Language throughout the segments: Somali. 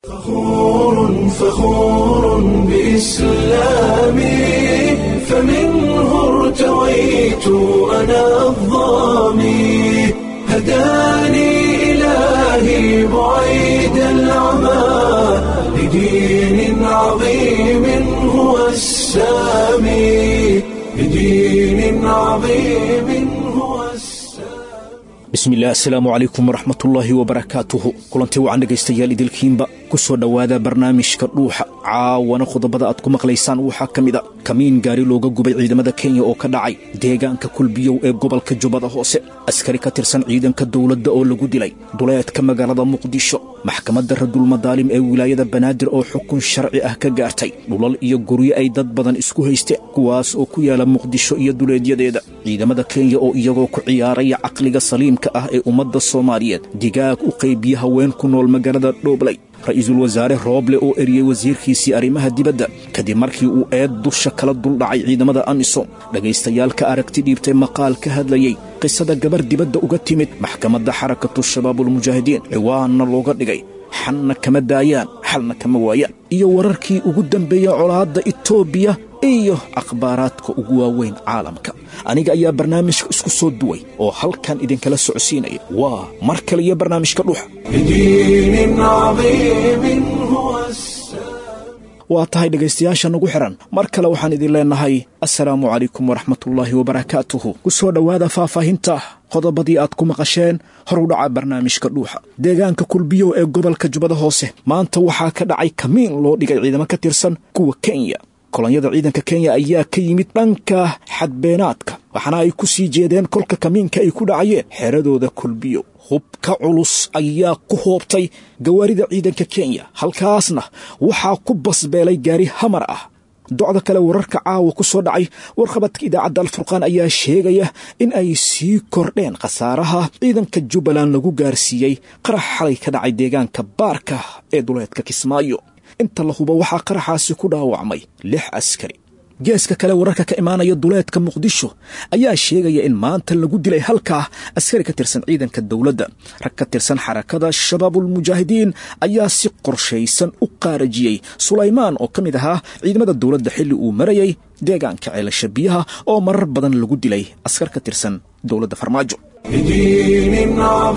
فخور فخور بإسلامي فمنه ارتويت أنا الظامي هداني إلهي بعيد العمى لدين عظيم هو السامي لدين عظيم هو السامي bismillaah asalaamu calaykum waraxmatullaahi wabarakaatuhu kulantii wacan dhegaystayaal idilkiinba ku soo dhowaada barnaamijka dhuuxa caawana qodobada aad ku maqlaysaan waxaa ka mid a kamiin gaari looga gubay ciidamada kenya oo ka dhacay deegaanka kulbiyow ee gobolka jubbada hoose askari ka tirsan ciidanka dowladda oo lagu dilay duleedka magaalada muqdisho maxkamadda radulmadaalim ee wilaayada banaadir oo xukun sharci ah ka gaartay dhulal iyo guryo ay dad badan isku haysteen kuwaas oo ku yaala muqdisho iyo duleedyadeeda ciidamada kenya oo iyagoo ku ciyaaraya caqliga saliimka ah ee ummadda soomaaliyeed digaag u qaybiya haween ku nool magaalada dhoobley ra-iisul wasaare rooble oo eriyey wasiirkiisii arrimaha dibadda kadib markii uu eed dusha kala duldhacay ciidamada amisom dhegaystayaal ka aragti dhiibtay maqaal ka hadlayey qisada gabar dibadda uga timid maxkamadda xarakatu shabaabulmujaahidiin ciwaanna looga dhigay xalna kama daayaan xalna kama waayaan iyo wararkii ugu dambeeyey colaadda itoobiya iyo akhbaaraadka ugu waaweyn caalamka aniga ayaa barnaamijka isku soo duway oo halkan idinkala socodsiinaya waa mar kale iyo barnaamijka dhuuxa لدين عظيم هو السامي waa tahay dhegaystayaasha nagu xihan mar kale waxaan idin leennahay assalaamu calaykum waraxmatullaahi wabarakaatuhu ku soo dhowaada faahfaahinta qodobadii aad ku maqasheen hor u dhaca barnaamijka dhuuxa deegaanka kulbiyow ee gobolka jubbada hoose maanta waxaa ka dhacay kamiin loo dhigay ciidamo ka tirsan kuwa kenya kolonyada ciidanka kenya ayaa ka yimid dhanka xadbeenaadka waxaana ay ku sii jeedeen kolka kamiinka ay ku dhacayeen xeradooda kulbiyow hubka culus ayaa ku hoobtay gawaarida ciidanka kenya halkaasna waxaa ku basbeelay gaari hamar ah docda kale wararka caawa ku soo dhacay warqabadka idaacadda alfurqaan ayaa sheegaya in ay sii kordheen khasaaraha ciidanka jubbaland lagu gaarsiiyey qarax xalay ka dhacay deegaanka baarka ee duleedka kismaayo inta la hubo waxaa qaraxaasi ku dhaawacmay lix askari geeska kale wararka ka imaanaya duleedka muqdisho ayaa sheegaya in maanta lagu dilay halkaa askari ka tirsan ciidanka dowladda rag ka tirsan xarakada shabaabulmujaahidiin ayaa si qorshaysan u qaarajiyey sulaymaan oo ka mid ahaa ciidamada dowladda xilli uu marayay deegaanka ceelasha biyaha oo marar badan lagu dilay askar ka tirsan dowladda farmaajo لدين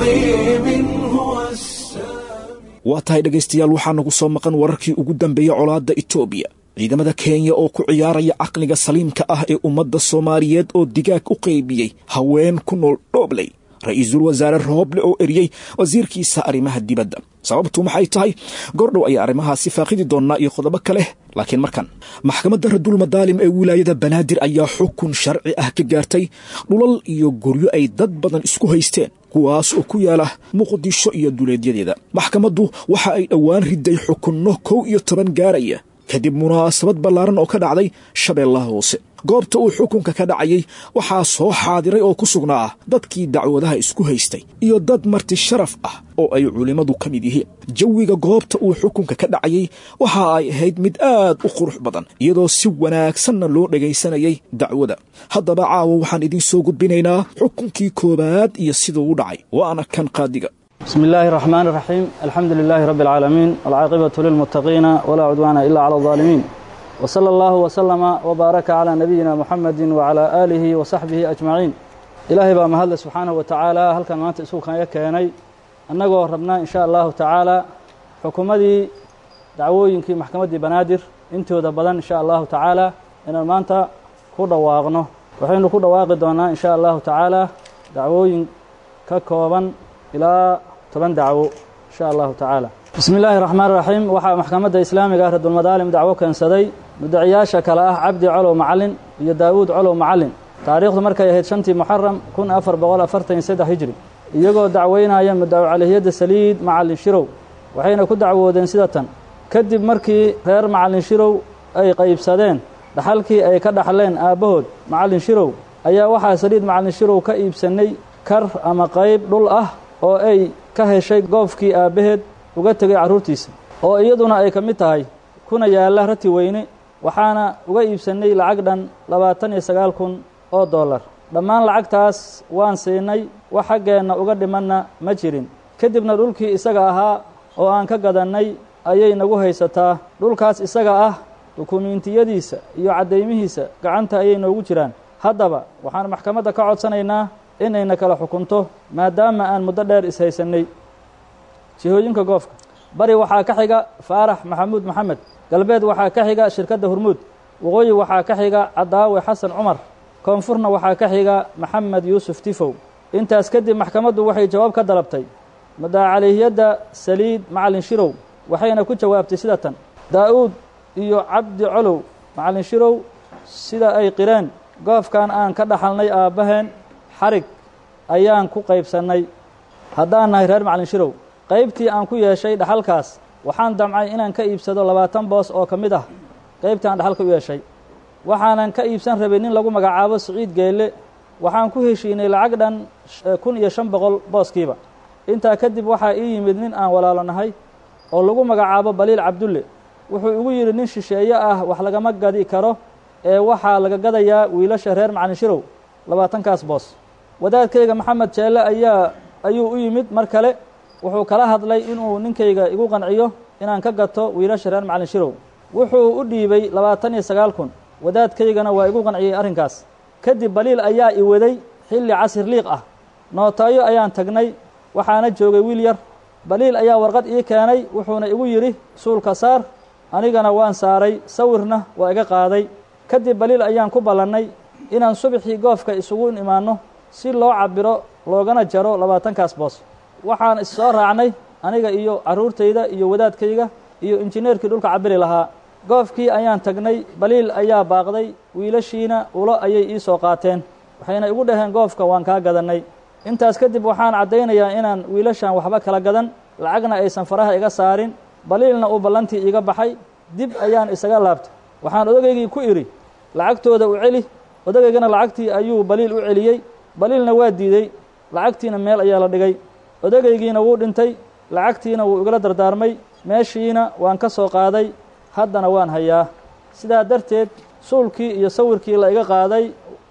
عظيم هو السامي waa tahay dhegaystayaal waxaa nagu soo maqan wararkii ugu dambeeyey colaadda itoobiya ciidamada kenya oo ku ciyaaraya caqliga saliimka ah ee ummadda soomaaliyeed oo digaag u qaybiyey haween ku nool dhoobley ra-iisul wasaare rooble oo eriyey wasiirkiisa arrimaha dibadda sababtu maxay tahay gordhow ayaa arrimahaasi faaqidi doonnaa iyo qodobo kale laakiin markan maxkamadda radulmadaalim ee wilaayada banaadir ayaa xukun sharci ah ka gaartay dhulal iyo guryo ay dad badan isku haysteen kuwaas oo ku yaala muqdisho iyo duleedyadeeda maxkamaddu waxa ay dhowaan riday xukunno kow iyo toban gaaraya kadib munaasabad ballaaran oo ka dhacday shabeellaha hoose goobta uu xukunka ka dhacayay waxaa soo xaadiray oo ku sugnaa dadkii dacwadaha isku haystay iyo dad marti sharaf ah oo ay culimmadu ka mid yihiin jawiga goobta uu xukunka ka dhacayay waxa ay ahayd mid aad u qurux badan iyadoo si wanaagsanna loo dhagaysanayay dacwada haddaba caawa waxaan idiin soo gudbinaynaa xukunkii koowaad iyo siduu u dhacay waana kan qaadiga بسم الله الرحمن الرحيم الحمد لله رب العالمين والعاقبة للمتقين ولا عدوان إلا على الظالمين وصلى الله وسلم وبارك على نبينا محمد وعلى آله وصحبه أجمعين إلهي بقى مهد سبحانه وتعالى هل كان مانت إسوكا يكيني أنه ربنا إن شاء الله تعالى حكومتي دعووينكي محكمة بنادر انتو دبدان إن شاء الله تعالى إن المانتا كودا واغنو وحين كودا واغي دونا إن شاء الله تعالى دعووين ككوبا ilaa toban dacwo insha allahu tacaala bismi illaahi raxmaan raxiim waxaa maxkamadda islaamiga ah radulmadaalim dacwo keensaday mudaciyaasha kale ah cabdi colow macalin iyo daawuud colow macalin taariikhdu markay ahayd shantii muxaram kun afar boqol afartan iyo saddex hijri iyagoo dacweynaya mudaco calihiyadda saliid macalin shirow waxayna ku dacwoodeen sida tan kadib markii reer macalin shirow ay qaybsadeen dhaxalkii ay ka dhaxleen aabbahood macalin shirow ayaa waxaa saliid macalin shirow ka iibsanay kar ama qayb dhul ah oo ay ka heshay goofkii aabbaheed uga tegay carruurtiisa oo iyaduna ay ka mid tahay kuna yaalla rati weyne waxaana uga iibsannay lacag dhan labaatan iyo sagaal kun oo dollar dhammaan lacagtaas waan siinay wax xaggeenna uga dhimanna ma jirin kadibna dhulkii isaga ahaa oo aan ka gadannay ayay nagu haysataa dhulkaas isaga ah dukumiintiyadiisa iyo caddaymihiisa gacanta ayay noogu jiraan haddaba waxaan maxkamadda ka codsanaynaa inayna kala xukunto maadaama aan muddo dheer ishaysanay jihooyinka goofka bari waxaa ka xiga faarax maxamuud maxamed galbeed waxaa ka xiga shirkadda hurmuud waqooyi waxaa ka xiga cadaawe xasan cumar koonfurna waxaa ka xiga maxamed yuusuf tifow intaas kadib maxkamaddu waxay jawaab ka dalabtay madaacalihiyadda saliid macalin shirow waxayna ku jawaabtay sida tan daa-uud iyo cabdi colow macalin shirow sida ay qireen goofkan aan ka dhaxalnay aabbaheen xarig ayaan ku qaybsannay haddaan nahay reer macalin shirow qaybtii aan ku yeeshay dhaxalkaas waxaan damcay inaan ka iibsado labaatan boos oo ka mid ah qaybtii aan dhaxalka u yeeshay waxaanan ka iibsan rabay nin lagu magacaabo siciid geelle waxaan ku heshiinay lacag dhan kun iyo shan boqol booskiiba intaa kadib waxaa ii yimid nin aan walaalo nahay oo lagu magacaabo baliil cabdulle wuxuu igu yidhi nin shisheeye ah wax lagama gadi karo ee waxaa laga gadayaa wiilasha reer macalin shirow labaatankaas boos wadaadkayga maxamed jeelle ayaa ayuu u yimid mar kale wuxuu kala hadlay inuu ninkayga igu qanciyo inaan ka gato wiilasha reer macalin shirow wuxuu u dhiibay labaatan iyo sagaal kun wadaadkaygana waa igu qanciyey arrinkaas kadib baliil ayaa i waday xilli casir liiq ah nootaayo ayaan tagnay waxaana joogay wiil yar baliil ayaa warqad ii keenay wuxuuna igu yidhi suulka saar anigana waan saaray sawirna waa iga qaaday kadib baliil ayaan ku ballannay inaan subaxii goofka isugu imaanno si loo cabbiro loogana jaro labaatankaas boos waxaan is soo raacnay aniga iyo carruurtayda iyo wadaadkayga iyo injineerkii dhulka cabbiri lahaa goofkii ayaan tagnay baliil ayaa baaqday wiilashiina ulo ayay ii soo qaateen waxayna igu dhaheen goofka waan kaa gadannay intaas kadib waxaan caddaynayaa inaan wiilashan waxba kala gadan lacagna aysan faraha iga saarin baliilna uu ballantii iiga baxay dib ayaan isaga laabtay waxaan odageygii ku idhi lacagtooda u celi odageygana lacagtii ayuu baliil u celiyey baliilna waa diidey lacagtiina meel ayaa la dhigay odagaygiina wuu dhintay lacagtiina wuu igala dardaarmay meeshiina waan ka soo qaaday haddana waan hayaa sidaa darteed suulkii iyo sawirkii la iga qaaday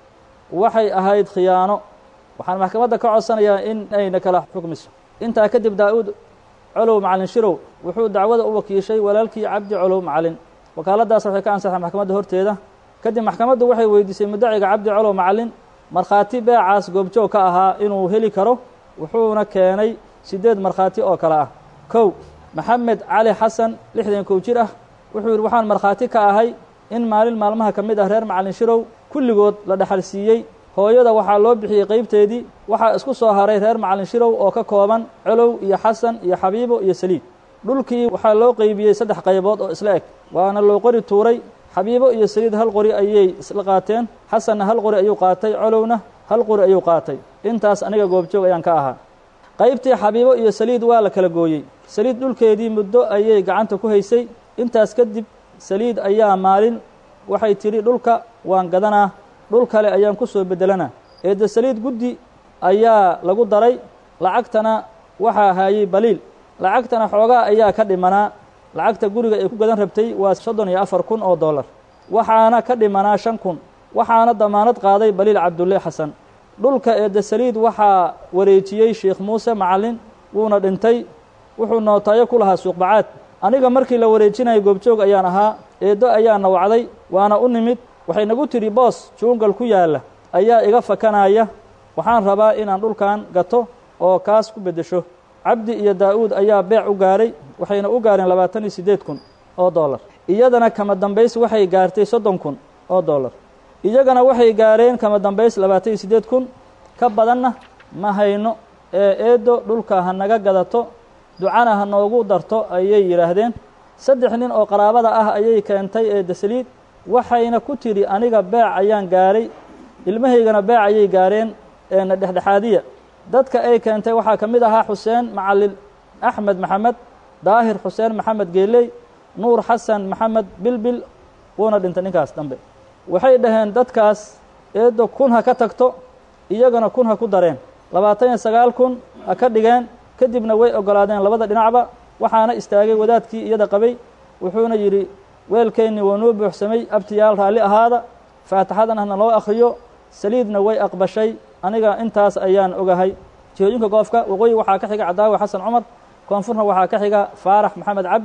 waxay ahayd khiyaano waxaan maxkamadda ka codsanayaa in ayna kala xukmiso intaa kadib daa-uud colow macalin shirow wuxuu dacwada u wakiishay walaalkii cabdi colow macalin wakaaladdaas waxay ka ansaxay maxkamadda horteeda kadib maxkamaddu waxay weydiisay mudaciga cabdi colow macalin markhaati beecaas goobjoog ka ahaa inuu heli karo wuxuuna keenay siddeed markhaati oo kale ah kow maxamed cali xasan lixdan kow jir ah wuxuu yidhi waxaan markhaati ka ahay in maalin maalmaha ka mid ah reer macalin shirow kulligood la dhexal siiyey hooyada waxaa loo bixiyey qaybteedii waxaa isku soo haray reer macalin shirow oo ka kooban colow iyo xasan iyo xabiibo iyo saliid dhulkii waxaa loo qeybiyey saddex qaybood oo isla eg waana loo qori tuuray xabiibo iyo saliid hal qori ayay isla qaateen xasanna hal qori ayuu qaatay colowna hal qori ayuu qaatay intaas aniga goobjoog ayaan ka ahaa qaybtii xabiibo iyo saliid waa la kala gooyey saliid dhulkeedii muddo ayay gacanta ku haysay intaas kadib saliid ayaa maalin waxay tidhi dhulka waan gadanaa dhul kale ayaan ku soo beddelanaa eedda saliid guddi ayaa lagu daray lacagtana waxaa haayey baliil lacagtana xoogaa ayaa ka dhimanaa lacagta guriga ay ku gadan rabtay waa soddon iyo afar kun oo dollar waxaana ka dhimanaa shan kun waxaana damaanad qaaday baliil cabdulle xasan dhulka eedda saliid waxaa wareejiyey sheikh muuse macallin wuuna dhintay wuxuu nootaayo ku lahaa suuqbacaad aniga markii la wareejinaya goobjoog ayaan ahaa eeddo ayaa nawacday waana u nimid waxay nagu tidhi boos juungal ku yaalla ayaa iga fakanaya waxaan rabaa inaan dhulkan gato oo kaas ku beddesho cabdi iyo daa-uud ayaa beec u gaaray waxayna u gaareen labaatan iyo siddeed kun oo dollar iyadana kama dambays waxay gaartay soddon kun oo dollar iyagana waxay gaareen kama dambays labaatan iyo siddeed kun ka badanna ma hayno ee eeddo dhulka ha naga gadato ducana ha noogu darto ayay yidhaahdeen saddex nin oo qaraabada ah ayay keentay eedda saliid waxayna ku tidhi aniga beec ayaan gaaray ilmahaygana beec ayay gaareen eena dhexdhexaadiya dadka ay keentay waxaa ka mid ahaa xuseen macalin axmed maxamed daahir xuseen maxamed geeley nuur xasan maxamed bilbil wuuna dhintay ninkaas dambe waxay dhaheen dadkaas eeddo kun ha ka tagto iyagana kun ha ku dareen labaatan iyo sagaal kun ha ka dhigeen kadibna way oggolaadeen labada dhinacba waxaana istaagay wadaadkii iyada qabay wuxuuna yidhi weelkeennii waa noo buuxsamay abtiyaal raalli ahaada faatixadan hana loo akhriyo saliidna way aqbashay aniga intaas ayaan ogahay jihooyinka goofka waqooyi waxaa ka xiga cadaawe xasan cumar koonfurna waxaa ka xiga faarax maxamed cabdi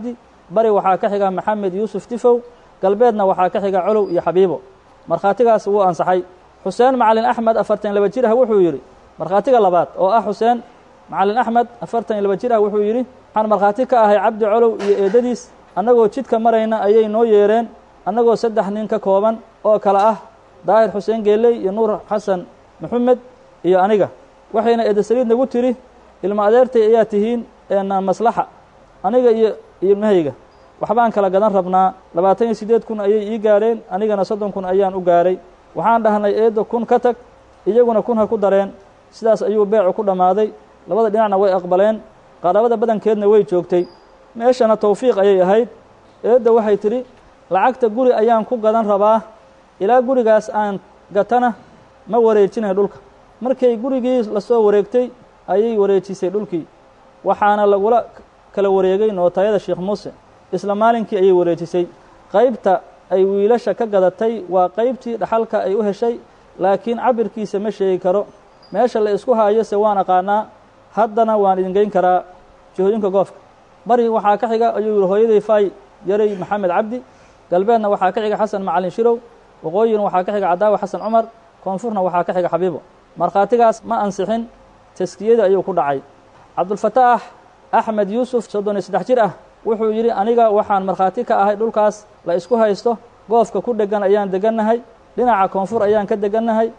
bari waxaa ka xiga maxamed yuusuf tifow galbeedna waxaa ka xiga colow iyo xabiibo markhaatigaas wuu ansaxay xuseen macalin axmed afartan laba jir ah wuxuu yidhi markhaatiga labaad oo ah xuseen macalin axmed afartan iyo laba jir ah wuxuu yidhi waxaan markhaati ka ahay cabdi colow iyo eedadiis annagoo jidka marayna ayay noo yeereen annagoo saddex nin ka kooban oo kale ah daahir xuseen geeley iyo nuur xasan maxamed iyo aniga waxayna eedasaliid nagu tiri ilmo adeertay ayaa tihiin eena maslaxa aniga iyo ilmahayga waxbaan kala gadan rabnaa labaatan iyo siddeed kun ayay ii gaareen anigana soddon kun ayaan u gaaray waxaan dhahnay eedda kun ka tag iyaguna kun ha ku dareen sidaas ayuu beecu ku dhammaaday labada dhinacna way aqbaleen qaraabada badankeedna way joogtay meeshana tawfiiq ayay ahayd eedda waxay tidhi lacagta guri ayaan ku gadan rabaa ilaa gurigaas aan gatana ma wareejinay dhulka markay gurigii lasoo wareegtay ayay wareejisay dhulkii waxaana lagula kala wareegay nootayada sheekh muuse isla maalinkii ayay wareejisay qaybta ay wiilasha ka gadatay waa qaybtii dhaxalka ay u heshay laakiin cabirkiisa ma sheegi karo meesha la isku haayo se waan aqaanaa haddana waan idin geyn karaa jihooyinka goofka bari waxaa ka xiga ayuu yihi hooyaday fay yaray maxamed cabdi galbeedna waxaa ka xiga xasan macalin shirow waqooyina waxaa ka xiga cadaawa xasan cumar koonfurna waxaa ka xiga xabiibo markhaatigaas ma ansixin taskiyada ayuu ku dhacay cabdulfataax axmed yuusuf soddon iyo saddex jir ah wuxuu yidhi aniga waxaan markhaati ka ahay dhulkaas la isku haysto goofka ku dhegan ayaan degannahay dhinaca koonfur ayaan ka degannahay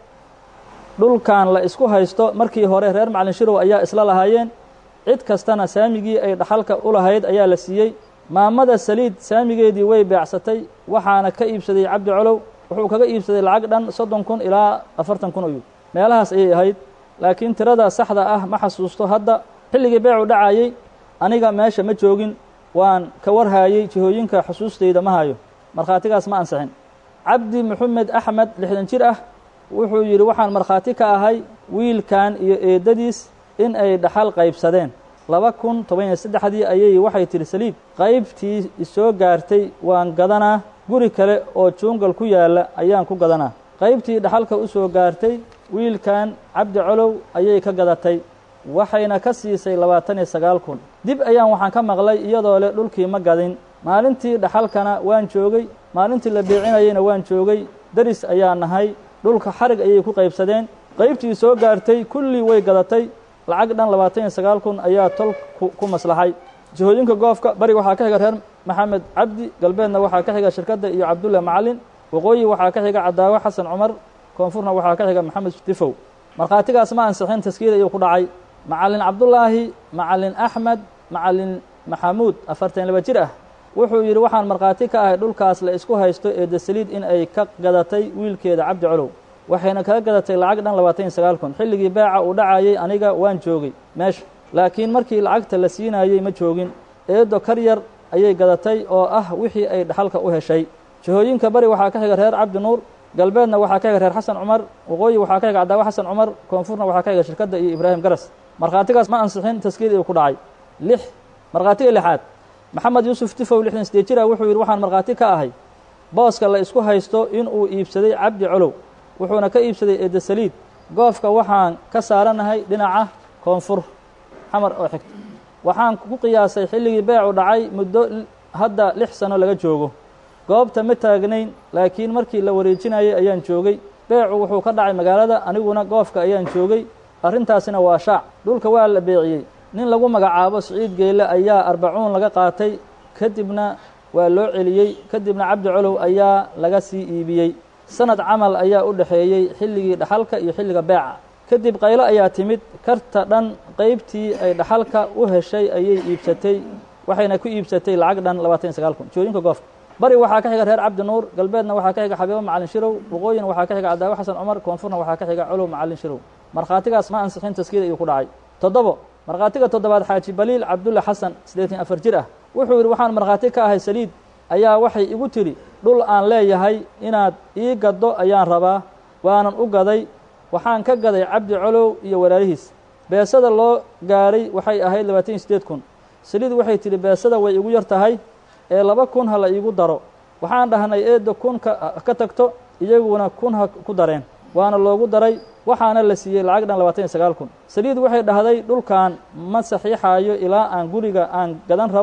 dhulkan la isku haysto markii hore reer macalin shirow ayaa isla lahaayeen cid kastana saamigii ay dhaxalka u lahayd ayaa la siiyey maamada saliid saamigeedii way beecsatay waxaana ka iibsaday cabdi colow wuxuu kaga iibsaday lacag dhan soddon kun ilaa afartan kun oyu meelahaas ayay ahayd laakiin tirada saxda ah ma xasuusto hadda xilligii beecu dhacayey aniga meesha ma joogin waan ka warhaayey jihooyinka xusuustayda ma hayo markhaatigaas ma ansixin cabdi maxamed axmed lixdan jir ah wuxuu yidhi waxaan markhaati ka ahay wiilkan iyo eedadiis in ay dhaxal qaybsadeen laba kun toban iyo saddexdii ayay waxay tihi saliid qaybtii isoo gaartay waan gadanaa guri kale oo juungal ku yaalla ayaan ku gadanaa qaybtii dhaxalka u soo gaartay wiilkan cabdi colow ayay ka gadatay waxayna ka siisay labaatan iyo sagaal kun dib ayaan waxaan ka maqlay iyadoo leh dhulkii ma gadin maalintii dhaxalkana waan joogay maalintii la beecinayeyna waan joogay deris ayaa nahay dhulka xarig ayay ku qaybsadeen qaybtii soo gaartay kullii way gadatay lacag dhan labaatan iyo sagaal kun ayaa tol ku maslaxay jihooyinka goofka bari waxaa ka xiga reer maxamed cabdi galbeedna waxaa ka xiga shirkadda iyo cabdulla macalin waqooyi waxaa ka xiga cadaawe xasan cumar koonfurna waxaa ka xiga maxamed tifow markhaatigaas ma ansixin taskiida ayuu ku dhacay macalin cabdullaahi macalin axmed macalin maxamuud afartan laba jir ah wuxuu yidhi waxaan markhaati ka ahay dhulkaas la isku haysto ee dasaliid in ay ka gadatay wiilkeeda cabdi colow waxayna kaga gadatay lacag dhan labaatan iyo sagaal kun xilligii beeca uu dhacayey aniga waan joogay meesha laakiin markii lacagta la siinayey ma joogin eedo kar yar ayay gadatay oo ah wixii ay dhaxalka u heshay jihooyinka bari waxaa ka xiga reer cabdi nuur galbeedna waxaa ka xiga reer xasan cumar waqooyi waxaa ka xiga cadaawe xasan cumar koonfurna waxaa ka xiga shirkadda iyo ibraahim garas markhaatigaas ma ansixin taskiid ayuu ku dhacay lix markhaatiga lixaad maxamed yuusuf tifow lixdan sideed jir ah wuxuu yidhi waxaan markhaati ka ahay booska la isku haysto inuu iibsaday cabdi colow wuxuuna ka iibsaday eedda saliid goofka waxaan ka saaranahay dhinaca koonfur xamar oo xigta waxaan ku qiyaasay xilligii beecu dhacay muddo hadda lix sano laga joogo goobta ma taagnayn laakiin markii la wareejinayay ayaan joogay beecu wuxuu ka dhacay magaalada aniguna goofka ayaan joogay arrintaasina waa shaac dhulka waa la beeciyey nin lagu magacaabo siciid geelle ayaa arbacuun laga qaatay kadibna waa loo celiyey kadibna cabdi colow ayaa laga sii iibiyey sanad camal ayaa u dhexeeyey xilligii dhaxalka iyo xilliga beeca kadib qaylo ayaa timid karta dhan qaybtii ay dhaxalka u heshay ayay iibsatay waxayna ku iibsatay lacag dhan labaatan iyo sagaal kun jooyinka goofka bari waxaa ka xiga reer cabdi nuur galbeedna waxaa ka xiga xabiibo macalin shirow waqooyina waxaa ka xiga cadaawe xasan cumar koonfurna waxaa ka xiga colow macalin shirow markhaatigaas ma ansixin taskiid ayuu ku dhacay toddobo markhaatiga toddobaad xaaji baliil cabdulla xasan siddeetan afar jir ah wuxuu yidhi waxaan markhaati ka ahay saliid ayaa waxay igu tidhi dhul aan leeyahay inaad ii gaddo ayaan rabaa waanan u gaday waxaan ka gaday cabdi colow iyo walaalihiis beesada loo gaaray waxay ahayd labaatan iyo siddeed kun saliid waxay tidhi beesada way igu yar tahay ee laba kun ha la iigu daro waxaan dhahnay eedda kun ka tagto iyaguna kun ha ku dareen waana loogu daray waxaana la siiyey lacag dhan labaatan iyo sagaal kun saliid waxay dhahday dhulkan ma saxiixaayo ilaa aan guriga aan gadan rabo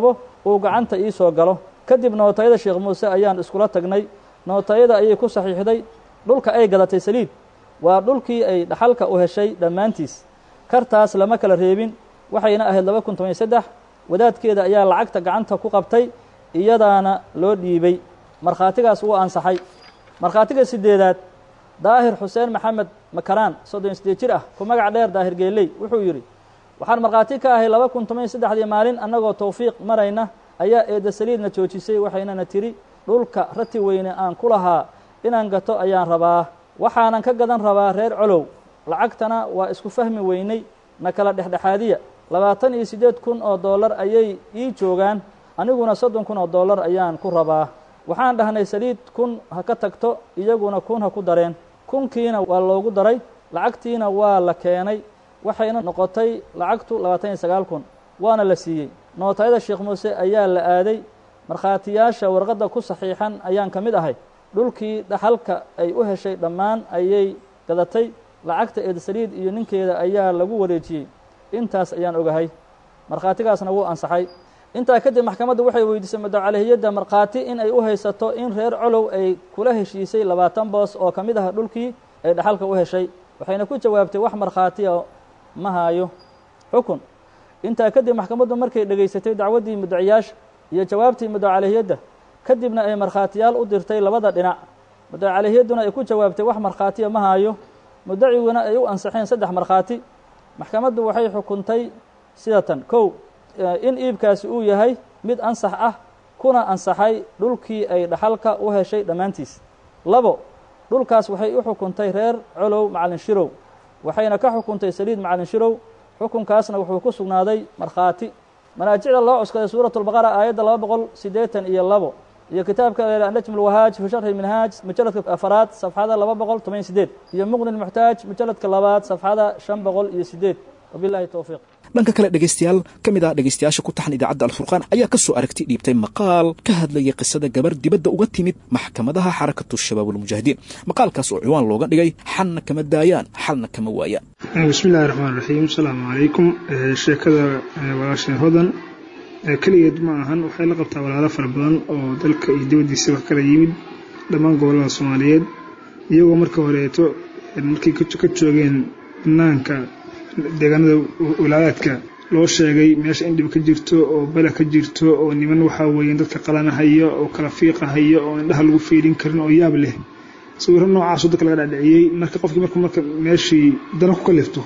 uu gacanta ii soo galo kadib nootayada sheekh muuse ayaan iskula tagnay nootayada ayay ku saxiixday dhulka ay gadatay saliid waa dhulkii ay dhaxalka u heshay dhammaantiis kartaas lama kala reebin waxayna ahayd laba kun toban iyo saddex wadaadkeeda ayaa lacagta gacanta ku qabtay iyadaana loo dhiibay markhaatigaas wuu ansaxay markhaatiga sideedaad daahir xuseen maxamed makaraan soddon iyo sideed jir ah ku magac dheer daahir geeley wuxuu yidhi waxaan markhaati ka ahay laba kun toban iyo saddexdii maalin annagoo towfiiq marayna ayaa eedda saliidna joojisay waxaynana tiri dhulka rati weyne aan ku lahaa inaan gato ayaan rabaa waxaanan ka gadan rabaa reer colow lacagtana waa isku fahmi weynay na kala dhexdhexaadiya labaatan iyo siddeed kun oo dollar ayay ii joogaan aniguna soddon kun oo dollar ayaan ku rabaa waxaan dhahnay saliid kun ha ka tagto iyaguna kun ha ku dareen kunkiina waa loogu daray lacagtiina waa la keenay waxayna noqotay lacagtu labaatan iyo sagaal kun waana la siiyey nootayada sheekh muuse ayaa la aaday markhaatiyaasha warqadda ku saxiixan ayaan ka mid ahay dhulkii dhaxalka ay u heshay dhammaan ayay gadatay lacagta eed saliid iyo ninkeeda ayaa lagu wareejiyey intaas ayaan ogahay markhaatigaasna wuu ansaxay intaa kadib maxkamaddu waxay weydiisay mudacalehiyadda markhaati in ay u haysato in reer colow ay kula heshiisay labaatan boos oo ka mid ah dhulkii ay dhaxalka u heshay waxayna ku jawaabtay wax markhaatiya ma haayo xukun intaa kadib maxkamaddu markay dhegaysatay dacwaddii mudaciyaasha iyo jawaabtii mudacalehiyadda kadibna ay markhaatiyaal u dirtay labada dhinac mudacalehiyadduna ay ku jawaabtay wax markhaatiya ma haayo mudaciguna ay u ansaxeen saddex markhaati maxkamaddu waxay xukuntay sida tan kow in iibkaasi uu yahay mid ansax ah kuna ansaxay dhulkii ay dhaxalka u heshay dhammaantiis labo dhulkaas waxay u xukuntay reer colow macalin shirow waxayna ka xukuntay saliid macalin shirow xukunkaasna wuxuu ku sugnaaday markhaati manaajicda loo cuskaday suuratulbaqara aayadda laba boqol siddeetan iyo labo iyo kitaabka najm lwahaaj fi sharxi minhaaj mujaladka afaraad safxada laba boqol toban iyo sideed iyo muqni lmuxtaaj mujaladka labaad safxada shan boqol iyo sideed wabilahi towfiiq dhanka kale dhegaystayaal ka mid ah dhegaystayaasha ku taxan idaacadda alfurqaan ayaa ka soo aragti dhiibtay maqaal ka hadlayay qisada gabar dibadda uga timid maxkamadaha xarakatu shabaab walmujaahidiin maqaalkaas oo ciwaan looga dhigay xalna kama daayaan xalna kama waayaan bismi illahi raxmaan raxiim asalaamu calaykum sheekada walaasheen hodan keligeed ma ahan waxay la qabtaa walaalo fara badan oo dalka iyo dibaddiisa wax kala yimid dhammaan gobollada soomaaliyeed iyagoo marka horeeto markay ka joogeen banaanka deegaanada walaalaadka loo sheegay meesha in dhib ka jirto oo bala ka jirto oo niman waxaa weeyaan dadka qalanahaya oo kala fiiqahaya oo indhaha lagu fiirin karin oo yaab leh sawirro noocaasoo dadka laga dhadhiciyey marka qofkii markuu marka meeshii dana ku kalifto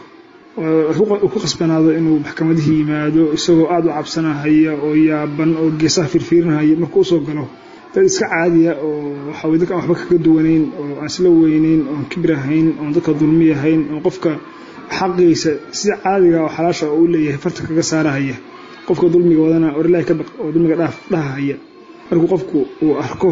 uu ku khasbanaado inuu maxkamadihii yimaado isagoo aada u cabsanahaya oo yaaban oo geesaha firfiirinahaya markuu usoo galo dad iska caadiya oo waxaa weye dadka aan waxba kaga duwanayn oo aan isla weynayn oon kibir ahayn oon dadka dulmi ahayn oon qofka xaqiisa sida caadiga oo xalaasha oo u leeyahay farta kaga saarahaya qofka dulmiga wadana orlahi ka baq oo dulmiga dhaaf dhahahaya markuu qofku uu arko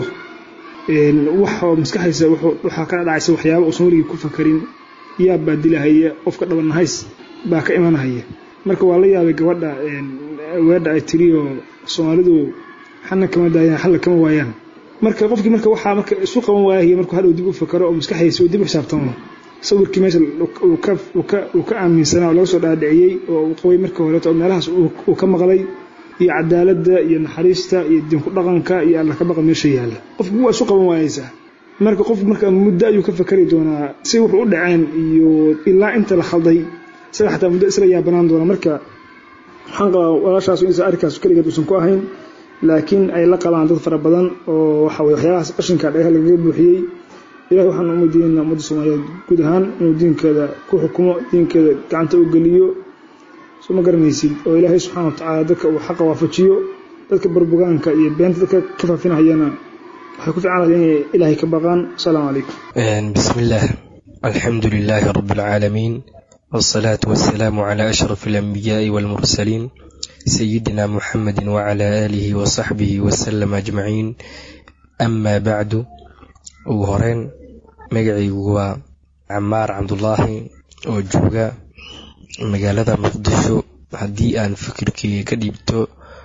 wax oo maskaxdiisa waxaa ka dhacaysa waxyaaba uusan weligii ku fakarin yaab baa dilahaya qofka dhabannahays baa ka imanahaya marka waa la yaabay gabadha weedha ay tiri oo soomaalidu xalna kama daayaan xalna kama waayaan marka qofkii marka waxaa marka isu qaban waayahaya markuu hadhow dib u fakaro oo maskaxdiisa uu dib u xisaabtamo sawirkii meesha uu ka aaminsanaa oo laga soo dhaadhiciyey oo uu qabay marka horeeto oo meelahaas uu ka maqlay iyo cadaaladda iyo naxariista iyo diinku dhaqanka iyo alla ka baqa meesha yaalla qofku waa isu qaban waayeysaa marka qof marka muddo ayuu ka fakari doonaa si wuxuu u dhaceen iyo ilaa inta la khalday isaga xataa muddo isla yaabanaan doona marka waxaan qabaa walaashaas insa arrinkaas keligeed uusan ku ahayn laakiin ay la qabaan dad fara badan oo waxa weye waxyaabahaas qashinka dhagaha lagaga buuxiyey ilahay waxaan umadiinaa ummadda soomaaliyeed guud ahaan inuu diinkeeda ku xukumo diinkeeda gacanta u geliyo soo ma garanaysid oo ilaahay subxaana wa tacaala dadka uu xaqa waafajiyo dadka barbugaanka iyo beenta dadka ka faafinahayana waxay ku fiicanahay inay ilaahay ka baqaan asalaamu calaykum bismi illaah alxamdu lilaahi rabi alcaalamiin wاsalaatu wasalaamu cala ashraf alanbiyaai walmursaliin sayidina muxamedi wacala aalihi wasaxbihi wasalam ajmaciin ama bacdu ugu horeyn magacaygu waa camaar cabdulaahi oo jooga magaalada muqdisho haddii aan fikirkeyga ka dhiibto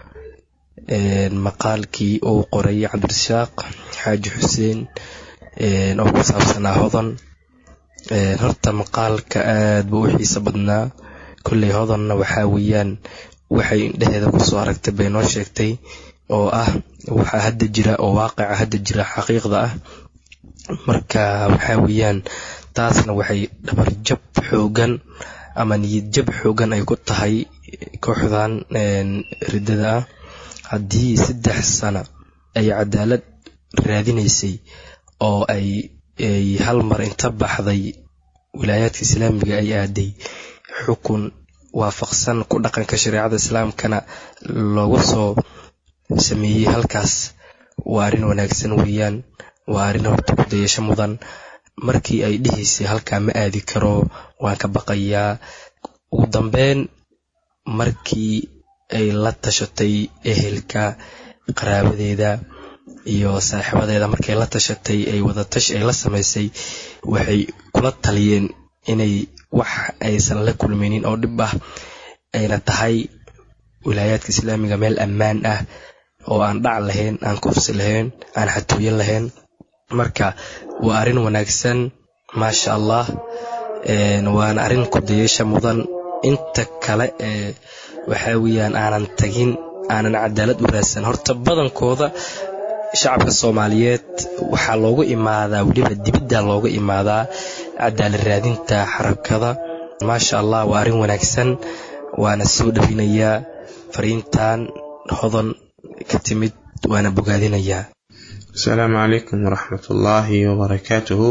maqaalkii uu qoray cabdirasaaq xaaji xuseen oo ku saabsanaa hodan horta maqaalka aad buu u xiiso badnaa kolley hodanna waxaa weeyaan waxay indheheeda kusoo aragtay bay noo sheegtay oo ah waxaa hadda jira oo waaqica hadda jira xaqiiqda ah marka waxaa weeyaan taasna waxay dhabarjab xoogan ama niyad jab xoogan ay ku tahay kooxdan riddada ah haddii saddex sano ay cadaalad raadinaysay oo ay ay hal mar inta baxday wilaayaadka islaamiga ay aaday xukun waafaqsan ku dhaqanka shareecada islaamkana loogu soo sameeyey halkaas waa arrin wanaagsan weeyaan waa arrin horta ku dayasho mudan markii ay dhihaysay halkaa ma aadi karo waan ka baqayaa ugu dambeyn markii ay la tashatay ehelka qaraabadeeda iyo saaxiibadeeda markay la tashatay ay wadatash ay la samaysay waxay kula taliyeen inay wax aysan la kulmaynin oo dhib ah ayna tahay wilaayaadka islaamiga meel ammaan ah oo aan dhac lahayn aan kufsi lahayn aan xatooyin lahayn marka waa arrin wanaagsan maasha allah waana arrin ku dayasha mudan inta kale ee waxaa weeyaan aanan tagin aanan cadaalad u raadsan horta badankooda shacabka soomaaliyeed waxaa loogu imaadaa weliba dibidda looga imaadaa cadaalad raadinta xarakada maasha allah waa arrin wanaagsan waana soo dhowinayaa fariintan hodan ka timid waana bogaadinayaa asalaamu calaykum waraxmatullaahi wabarakaatuhu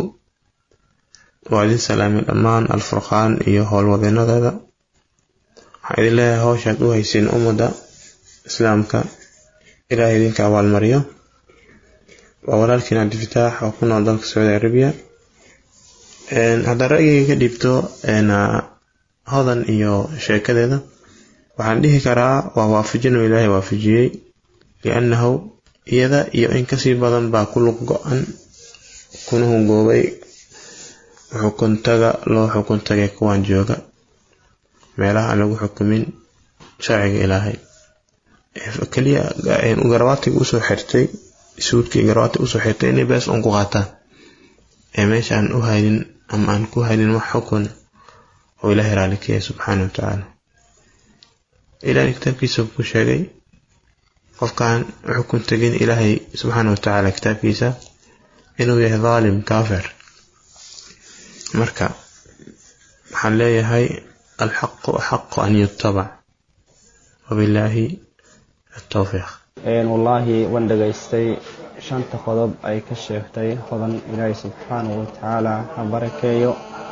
waa idin salaamay dhammaan alfurqaan iyo howlwadeenadeeda waxaan idin leeyahay howshaad u haysiin ummadda islaamka ilaahay idinka abaalmariyo waa walaalkiin cabdifataax oo ku nool dalka sacuudi arabiya haddaan ra'yigay ka dhiibto hodan iyo sheekadeeda waxaan dhihi karaa waa waafajin oo ilaahay waafajiyey liannahu iyada iyo in kasii badan baa ku luq go-an kuna hungoobay xukuntaga loo xukuntagay kuwaan jooga meelaha aan lagu xukumin sharciga ilaahay keliya garabaatiga usoo xirtay suudkii garabaatiga usoo xirtay inay bees un ku qaataan ee meesha aan u haynin ama aan ku haynin wax xukun oo ilaahay raali ka yahay subxaana wa tacaala ilaahay kitaabkiisa ku sheegay qofkaan xukun tegin ilaahay subxaana wa tacaala kitaabkiisa inuu yahay dhaalim kaafir marka waxaan leeyahay alxaqu axaqu an yutabac wabilaahi atowfiiq wallaahi waan dhegaystay shanta qodob ay ka sheegtay hodan ilaahay subxaanahu watacaala ha barakeeyo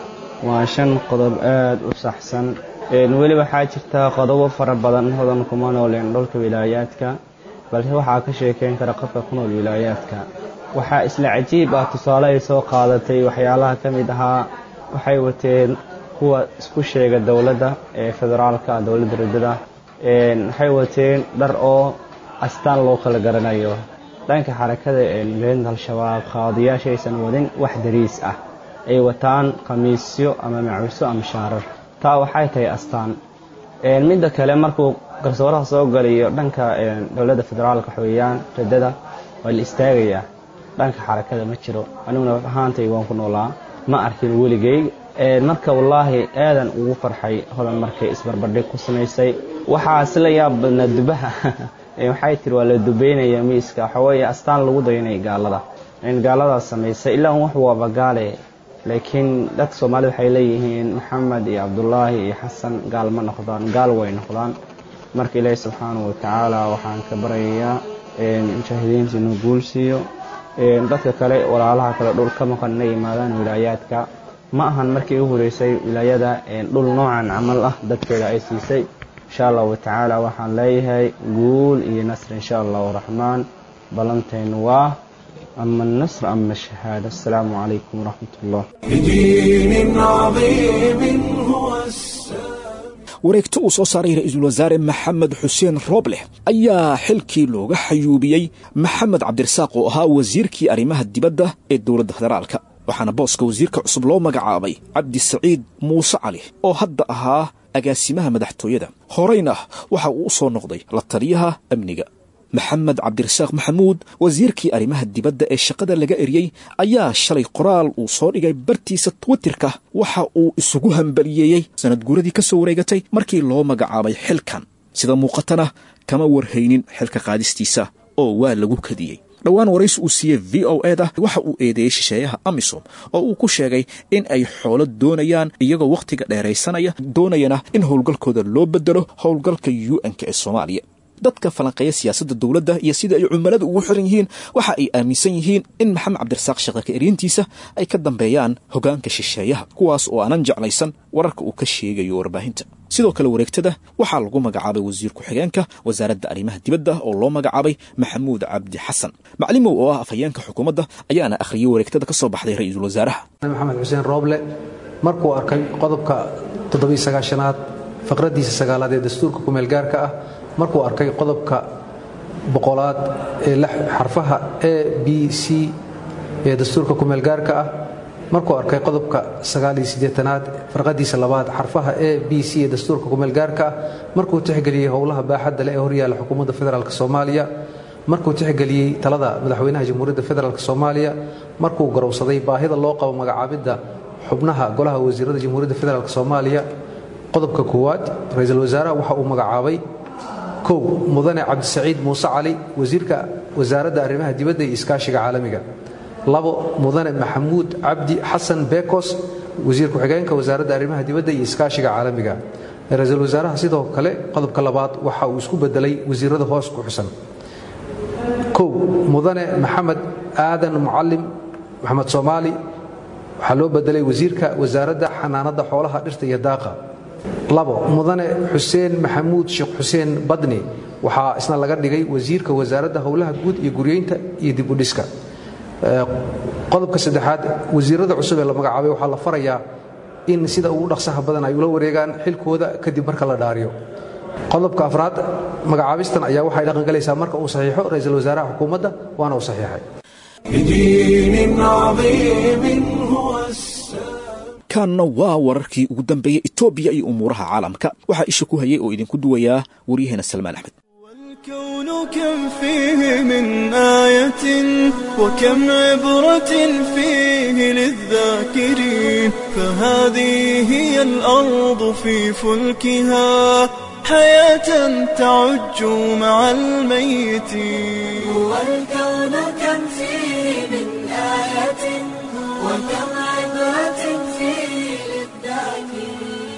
waa shan qodob aada u saxsan weli waxaa jirta qodobo fara badan hodan kuma nooleen dholka wilaayaadka balse waxaa ka sheekeyn kara qofka ku nool wilaayaadka waxaa isla cajiib ah tusaale ay soo qaadatay waxyaalaha ka mid ahaa waxay wateen kuwa isku sheega dowladda ee federaalka dowladda riddada waxay wateen dhar oo astaan loo kala garanayo dhanka xarakada milaynta al-shabaab qaadiyaasha aysan wadin wax dariis ah ay wataan khamiisyo ama macuuso ama shaarar taa waxay tahay astaan midda kale markuu garsooraha soo galayo dhanka dowladda federaalka xooyaan riddada waa la istaagayaa dhanka xarakada ma jiro aniguna ahaantay waan ku noolaa ma arkin weligay marka wallaahi aadan ugu farxay hodan markay isbarbardhig ku samaysay waxaa isla yaab badnaa dubaha waxay tiri waa la dubeynaya miiska waxaweeye astaan lagu dayanaya gaalada gaaladaas samaysay ilaa wax waaba gaale laakiin dadka soomaalida waxay leeyihiin maxamed iyo cabdulaahi iyo xasan gaal ma noqdaan gaal way noqdaan marka ilaahi subxaanahu watacaala waxaan ka baryayaa mujaahidiinta inuu guulsiiyo dadka kale walaalaha kale dhul ka maqan inay yimaadaan wilaayaadka ma ahan markii u horeysay wilaayada dhul noocan camal ah dadkeeda ay siisay insha allahu tacaala waxaan leeyahay guul iyo nasr insha allahu raxmaan ballanteenu waa ama النصر ama الشhahaadة السلaamu عalaykum wraxmat الlah بدين عظيم هو السلام wareegto uu soo saaray ra-iisul wasaare maxamed xuseen roobleh ayaa xilkii looga xayuubiyey maxamed cabdirasaaq oo ahaa wasiirkii arrimaha dibadda ee dowladda federaalka waxaana booska wasiirka cusub loo magacaabay cabdi saciid muuse cali oo hadda ahaa agaasimaha madaxtooyada horeyna waxa uu u soo noqday la taliyaha amniga maxamed cabdirasaaq maxamuud wasiirkii arrimaha dibadda ee shaqada laga eriyey ayaa shalay qoraal uu soo dhigay bartiisa twitterka waxa uu isugu hambaliyeeyey sanad guuradii ka soo wareegatay markii loo magacaabay xilkan sida muuqatana kama warhaynin xilka qaadistiisa oo waa lagu kadiyey dhowaan waraysi uu siiyey v o eda waxa uu eedeeyey shisheeyaha amisom oo uu ku sheegay in ay xoolo doonayaan iyagoo wakhtiga dheeraysanaya doonayana in howlgalkooda loo bedelo howlgalka u n-k ee soomaaliya dadka falanqeeya siyaasadda dowladda iyo sida ay cumiladu ugu xiran yihiin waxa ay aaminsan yihiin in maxamed cabdirasaaq sheekaka eryantiisa ay ka dambeeyaan hoggaanka shisheeyaha kuwaas oo aanan jeclaysan wararka uu ka sheegayo warbaahinta sidoo kale wareegtada waxaa lagu magacaabay wasiir ku-xigeenka wasaaradda arrimaha dibadda oo loo magacaabay maxamuud cabdi xasan maclimow oo ah afhayeenka xukuumadda ayaana akhriyey wareegtada ka soo baxday ra-iisul wasaaraha maxamed xuseen rooble markuu arkay qodobka toddobiysagaashanaad faqraddiisa sagaalaad ee dastuurka kumeelgaarka ah markuu arkay qodobka boqolaad ee xarfaha a b c ee dastuurka kumeelgaarka ah markuu arkay qodobka sagaaliyosiddeetanaad farqadiisa labaad xarfaha a b c ee dastuurka kumeelgaarka ah markuu tixgeliyey howlaha baaxadda leh ee horyaalla xukuumadda federaalk soomaaliya markuu tixgeliyey talada madaxweynaha jamhuuriyadda federaalk soomaaliya markuu garowsaday baahida loo qabo magacaabidda xubnaha golaha wasiirada jamhuuriyadda federaalk soomaaliya qodobka koowaad ra-iisul wasaaraha waxa uu magacaabay kow mudane cabdisaciid muuse cali wasiirka wasaaradda arrimaha dibadda iyo iskaashiga caalamiga labo mudane maxamuud cabdi xasan bekos wasiir ku-xigeenka wasaaradda arrimaha dibadda iyo iskaashiga caalamiga ra-iisul wasaaraha sidoo kale qodobka labaad waxa uu isku bedelay wasiirada hoos ku xusan kow mudane maxamed aadan mucalim maxamed soomaali waxaa loo bedelay wasiirka wasaaradda xanaanada xoolaha dhirta iyo daaqa labo mudane xuseen maxamuud sheekh xuseen badni waxaa isna laga dhigay wasiirka wasaaradda howlaha guud iyo guryeynta iyo dib u dhiska qodobka saddexaad wasiirada cusub ee la magacaabay waxaa la farayaa in sida ugu dhaqsaha badan ay ula wareegaan xilkooda kadib marka la dhaariyo qodobka afraad magacaabistan ayaa waxay dhaqangalaysaa marka uu saxiixo ra-iisul wasaaraha xukuumadda waana uu saxiixay بدين عظيم هو السلام kaanna waa wararkii ugu dambeeyey etoobiya iyo umuuraha caalamka waxaa isha ku hayay oo idinku duwayaa waryaheena salmaan axmed والكون كم فيه من آية وكم عبرة فيه للذاكرين فهذه هي الأرض في فلكها حياة تعج مع الميتين والكون كم فيه من آية وكم عبرة فيه للذاكرين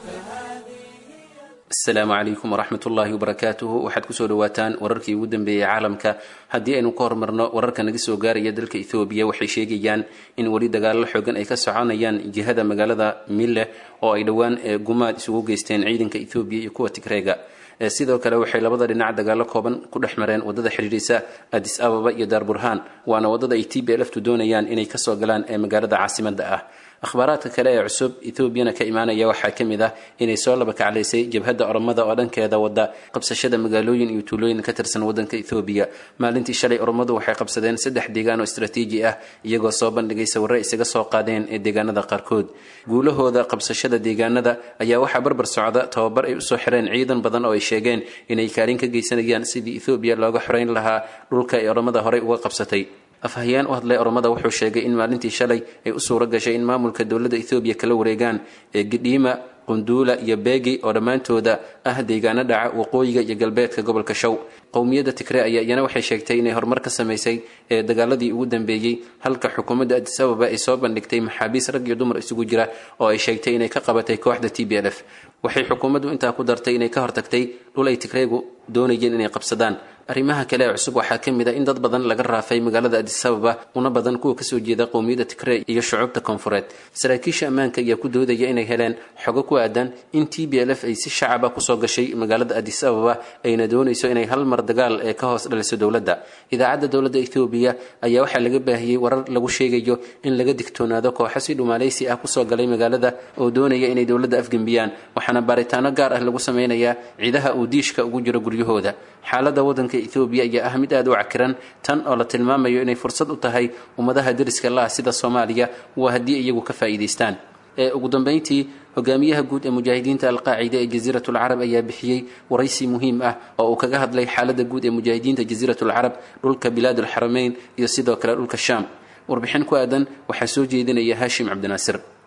asalaamu calaykum waraxmat ullaahi wabarakaatuhu waxaad kusoo dhawaataan wararkii ugu dambeeyey caalamka haddii aynu ka hormarno wararka naga soo gaaraya dalka ethoobiya waxay sheegayaan in weli dagaallo xoogan ay ka soconayaan jihada magaalada mille oo ay dhowaan gumaad isugu geysteen ciidanka ethoobiya iyo kuwa tigreega sidoo kale waxay labada dhinac dagaallo kooban ku dhex mareen wadada xidhiidhisa adis ababa iyo daarburhaan waana wadada ay t b lftu doonayaan inay kasoo galaan ee magaalada caasimada ah akhbaaraadka kale ee cusub etoobiyana ka imaanaya waxaa ka mid ah inay soo laba kaclaysay jabhadda oromada oo dhankeeda wada qabsashada magaalooyin iyo tuulooyin ka tirsan wadanka ethoobiya maalintii shalay oromadu waxay qabsadeen saddex deegaan oo istraatiiji ah iyagoo soo bandhigay sawirro isaga soo qaadeen ee deegaanada qaarkood guulahooda qabsashada deegaanada ayaa waxaa barbar socda tababar ay usoo xireen ciidan badan oo ay sheegeen inay kaalin ka geysanayaan sidii ethoobiya looga xoreyn lahaa dhulka ay oromada horey uga qabsatay afhayeen u hadlay oromada wuxuu sheegay in maalintii shalay ay u suura gashay in maamulka dowladda ethoobiya kala wareegaan ee gidhiima qunduula iyo beegi oo dhammaantooda ah deegaano dhaca waqooyiga iyo galbeedka gobolka show qowmiyadda tigre ayaa iyana waxay sheegtay inay horumar ka samaysay ee dagaaladii ugu dambeeyey halka xukuumadda adis ababa ay soo bandhigtay maxaabiis rag iyo dumar isugu jira oo ay sheegtay inay ka qabatay kooxda t b l f waxay xukuumaddu intaa ku dartay inay ka hortagtay dhul ay tigreegu doonayeen inay qabsadaan arrimaha kale ee cusub waxaa ka mid a in dad badan laga raafay magaalada adis ababa una badan kuwa kasoo jeeda qowmiyadda tigre iyo shucuubta koonfureed saraakiisha ammaanka ayaa ku doodaya inay heleen xogo ku aadan in t b l f ay si shacaba kusoo gashay magaalada adis ababa ayna doonayso inay hal mar dagaal ee ka hoos dhaliso dowladda idaacadda dowladda ethoobiya ayaa waxaa laga baahiyey warar lagu sheegayo in laga digtoonaado kooxo si dhumaaleysi ah kusoo galay magaalada oo doonaya inay dowladda afgembiyaan waxaana baaritaano gaar ah lagu sameynayaa ciidaha uu diishka ugu jiro guryahooda xaaladda waddanka ethoobiya ayaa ah mid aada u cakiran tan oo la tilmaamayo inay fursad u tahay ummadaha deriska la ah sida soomaaliya waa haddii iyagu ka faa'iidaystaan ee ugu dambeyntii hogaamiyaha guud ee mujaahidiinta alqaacida ee jasiirat alcarab ayaa bixiyey waraysi muhiim ah oo uu kaga hadlay xaaladda guud ee mujaahidiinta jasiirat alcarab dhulka bilaad alxarameyn iyo sidoo kale dhulka shaam warbixin ku aadan waxaa soo jeedinaya haashim cabdinaasir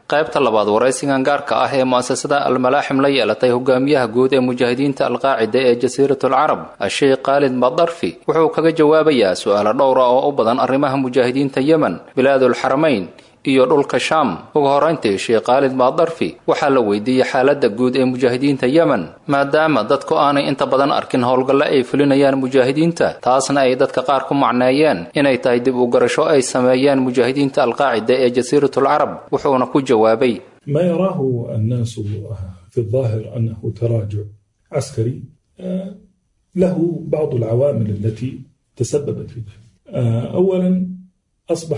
qaybta labaad waraysigan gaarka ah ee mu'asasada almalaaxim la yeelatay hogaamiyaha guud ee mujaahidiinta alqaacida ee jasiiratul carab asheekh khaalid madarfi wuxuu kaga jawaabayaa su-aalo dhowra oo u badan arrimaha mujaahidiinta yemen bilaadul xaramayn iyo dhulka shaam ugu horayntii sheekh khaalid maadarfi waxaa la weydiiyey xaaladda guud ee mujaahidiinta yemen maadaama dadku aanay inta badan arkin howlgalle ay fulinayaan mujaahidiinta taasna ay dadka qaar ku macneeyeen inay tahay dib u garasho ay sameeyeen mujaahidiinta alqaacida ee jasiiratul carab wuxuuna ku jawaabay ما يراه الناس في الظاهر أنه تراجع عسكري له بعض العوامل التي تسببت في ذلك أولا أصبح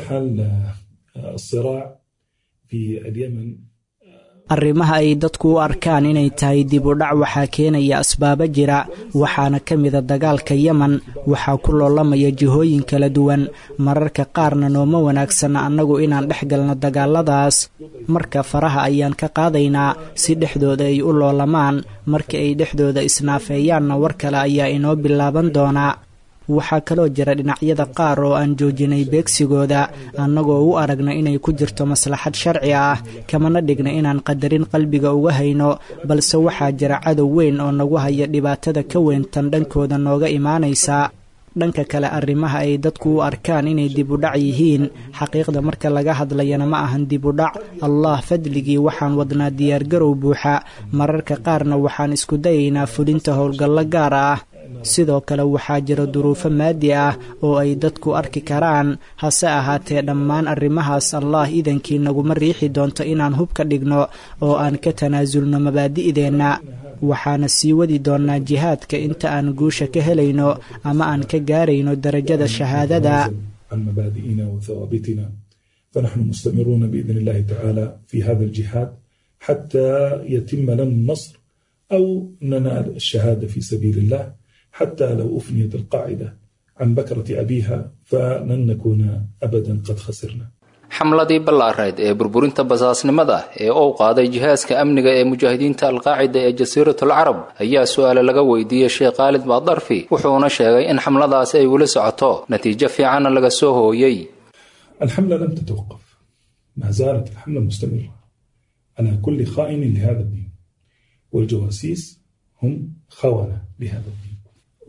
الصراع في اليمن arrimaha ay dadku u arkaan inay tahay dib u dhac waxaa keenaya asbaabo jira waxaana ka mida dagaalka yemen waxaa ku loolamaya jihooyin kala duwan mararka qaarna nooma wanaagsana annagu inaan dhex galno dagaaladaas marka faraha ayaan ka qaadaynaa si dhexdooda ay u loolamaan marka ay dhexdooda isnaafeeyaanna war kale ayaa inoo bilaaban doonaa waxaa kaloo jira dhinacyada qaar oo aan joojinay beegsigooda annagoo u aragna inay ku jirto maslaxad sharci ah kamana dhigna inaan qadarin qalbiga uga hayno balse waxaa jira cadow weyn oo nagu haya dhibaatada ka weyntan dhankooda nooga imaanaysa dhanka kale arrimaha ay dadku u arkaan inay dib u dhac yihiin xaqiiqda marka laga hadlayana ma ahan dib u dhac allah fadligii waxaan wadnaa diyaargarow buuxa mararka qaarna waxaan isku dayaynaa fulinta howlgallo gaar ah sidoo kale waxaa jira duruufo maadi ah oo ay dadku arki karaan hase ahaatee dhammaan arrimahaas allah idankii naguma riixi doonto inaan hub ka dhigno oo aan ka tanaasulno mabaadi'deenna waxaana sii wadi doonnaa jihaadka inta aan guusha ka helayno ama aan ka gaarayno darajada shahaadada عن مبادئنا وثوابتنا فنحن مستمرون بإذن الله تعالى في هذا الجهاد حتى يتم لنا النصر أو ننال الشهادة في سبيل الله حتى لو أفنيت القاعدة عن بكرة أبيها فلن نكون أبدا قد خسرنا xamladii ballaareed ee burburinta basaasnimada ee uu qaaday jihaaska amniga ee mujaahidiinta alqaacida ee jasiiratul carab ayaa su-aale laga weydiiyey sheekh khaalid maadarfi wuxuuna sheegay in xamladaasi ay weli socoto natiijo fiicanna laga soo hooyey الحملة لم تتوقف ما زالت الحملة مستمرة على كل خائن لهذا الدين والجواسيس هم خونة لهذا الدين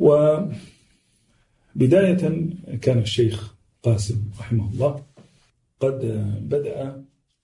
وبداية كان الشيخ قاسم رحمه الله قد بدأ